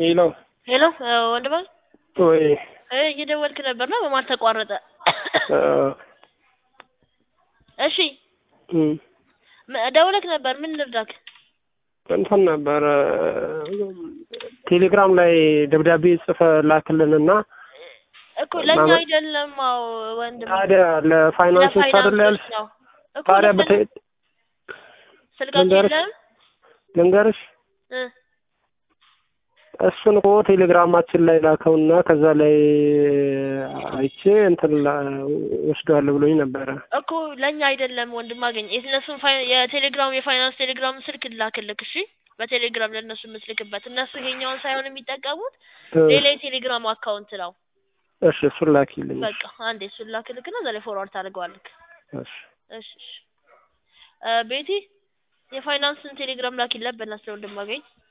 ሄሎ ሄሎ ወንድማ ወይ እየደወልክ ነበርና በማል ተቋረጠ። እሺ እም ም- ደውለክ ነበር። ምን ልርዳክ? እንትን ነበር ቴሌግራም ላይ ደብዳቤ ጽፈ ላክልንና እኮ ለኛ ማመ- አይደለም። አዎ ወንድም ታዲያ ለፋይናንሶች አይደለ ያልሽ? ለፋይናንሶች ነው እኮ ታዲያ ልክ ነህ። በተ ስልካቸው ልንገርሽ? የለም ልንገርሽ እ እሱን እኮ ቴሌግራማችን ላይ ላከውና ከዛ ላይ አይቼ እንትን ላ- ወስደዋለሁ ብሎኝ ነበረ። እኮ ለኛ አይደለም ወንድም አገኝ የእነሱን ፋይ- የቴሌግራም የፋይናንስ ቴሌግራም ስልክ ላክልክ። እሺ በቴሌግራም ለእነሱ የምትልክበት እነሱ ይሄኛውን ሳይሆን የሚጠቀሙት እ፣ ሌላ የቴሌግራም አካውንት ነው። እሺ እሱን ላኪልኝ። በቃ አንዴ እሱን ላክልክና እዛ ላይ ፎርዋርድ ታደርገዋለክ። እሺ እሺ እሺ እ ቤቲ የፋይናንስን ቴሌግራም ላኪለት በእናትህ ወንድም አገኝ